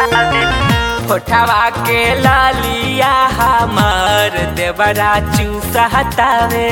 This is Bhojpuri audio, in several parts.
होठवा के लालिया हमार देवरा चूसा हटावे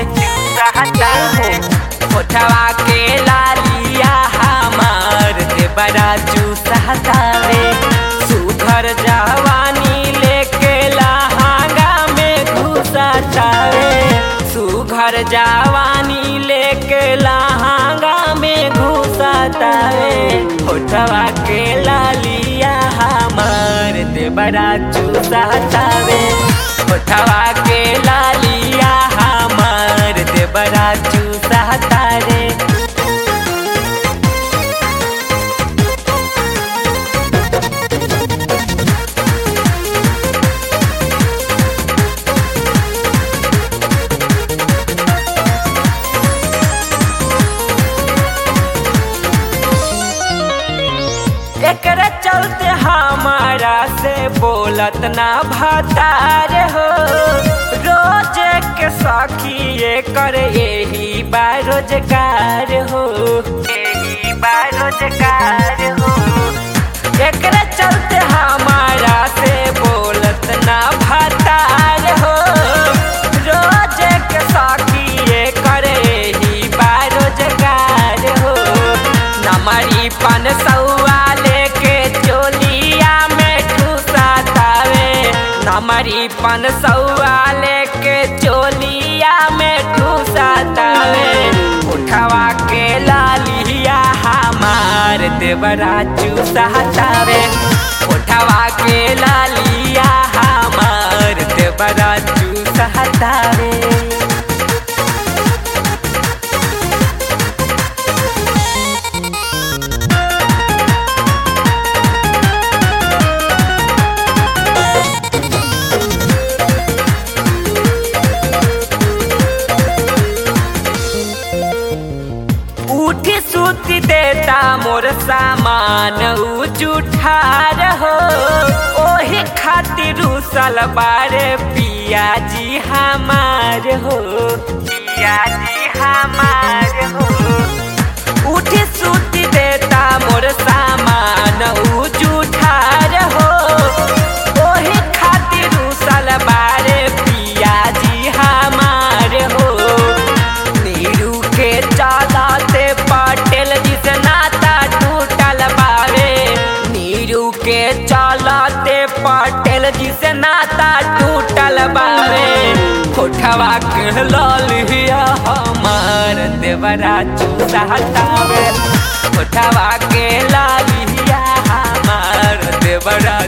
होठवा के लालिया हमार देवरा चूसा हटावे सुघर जवानी लेके लहांगा में घुसा चावे सुघर जवानी लेके लहांगा में घुसा तावे होठवा के लालिया हमार देवरा चूसा तावे होठवा के लालिया हमार देवरा चूसा तारे एकरे चलते हमारा से बोलत ना भतार हो रोज के सखी ये कर यही बारोजगार हो यही बारोजगार हो एकरे चलते हमारा से बोलत ना भतार हो रोज के सखी ये कर यही बारोजगार हो नमरी पन सौआ लेके चोलिया में ठूसा तावे नमरी पन सौआ लेके चोलिया में ठूसा तावे उठवा के लालिया हमार देवरा चूसा तावे उठवा के लालिया हमार देवरा चूसा तावे उठी सूती देता मोर सामान उ जुठार हो ओही खातिर उसल बारे पिया जी हमार हो पिया जी हमार हो उठी सूती देता मोर सामान उ जुठार हो ओही खातिर उसल बारे पिया जी हमार हो नीरू के चालाते पटेल जिस नाता टूटल बावे नीरू के चालाते पटेल जिस नाता टूटल बावे कोठवा के लालिया हमार देवरा चूसा हटावे कोठवा के लालिया हमार देवरा